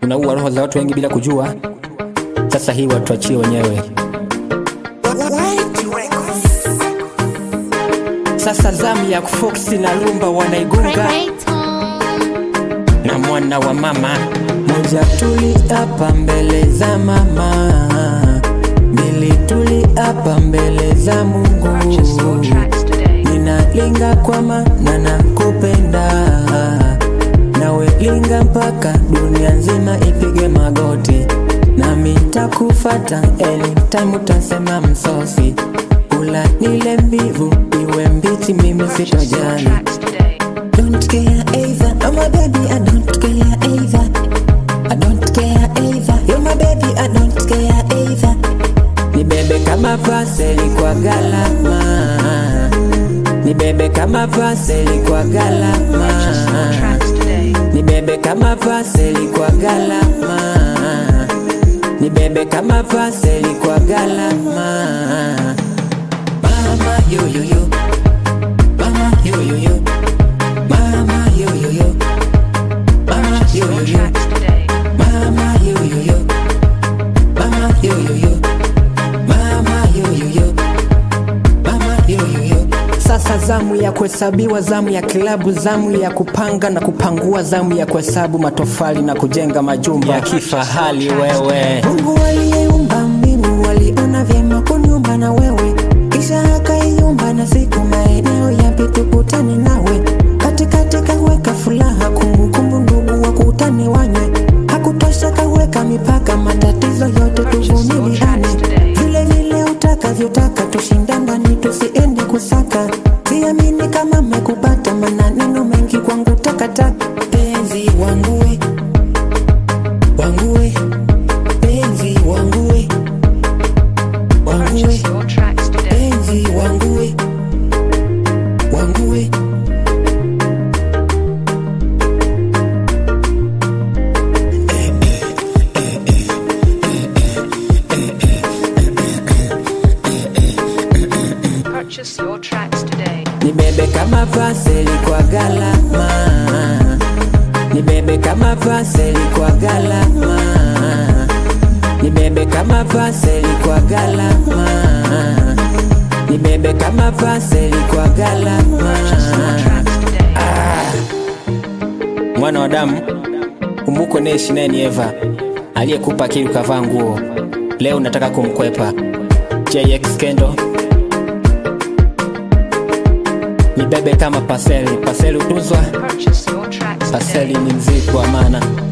unaua roho za watu wengi bila kujua. Sasa hii watuachie wenyewe. Sasa zamu ya Fox na Rumba wanaigunga na mwana wa mama moja, tuli hapa mbele za mama, mbili tuli hapa mbele za Mungu. Ninalinga kwa maana nakupenda, nawe linga mpaka dunia nzima ipige magoti, nami takufata anytime utasema msosi, kula nile mbivu iwe mbichi, mimi sitojali. Don't care either, oh my baby, I don't care either. I don't care either, you're my baby, I don't care either. Nibebe kama paseli kwa galama, nibebe kama paseli kwa galama, nibebe kama paseli kwa galama, nibebe kama paseli kwa galama. Mama yo yo yo, mama yo yo yo. Mama yo yo yo, mama yo yo yo, mama yo yo yo, mama yo yo yo, mama yo yo yo, mama yo yo yo. Sasa zamu ya kuhesabiwa, zamu ya kilabu, zamu ya kupanga na kupangua, zamu ya kuhesabu matofali na kujenga majumba ya kifahari. Wewe Mungu aliyeumba mbingu aliona vyema kuniumba na wewe, kisha akaiumba na siku maeneo yapi tukutane nawe katikati kaweka furaha, kumbukumbu, ndugu wakutane wanywe. Hakutosha kaweka mipaka, matatizo yote tuvumiliane, vile vile utakavyotaka, tushindandani, tusiende kusaka. Siamini kama mekupata, maneno mengi kwangu takataka. Penzi wangu we, wangu we, penzi wangu we, wangu we, penzi wangu we, wangu we. Purchase your tracks today. Nibebe kama paseli kwa galama, nibebe kama paseli kwa galama, nibebe kama paseli kwa galama, nibebe kama paseli kwa galama. Mwana wa damu, kumbuko neishi naye ni Eva aliyekupa akili ukavaa nguo, leo unataka kumkwepa. JX Kendo nibebe kama paseli, paseli utuzwa, Purchase your tracks paseli today. ni mzigo wa maana.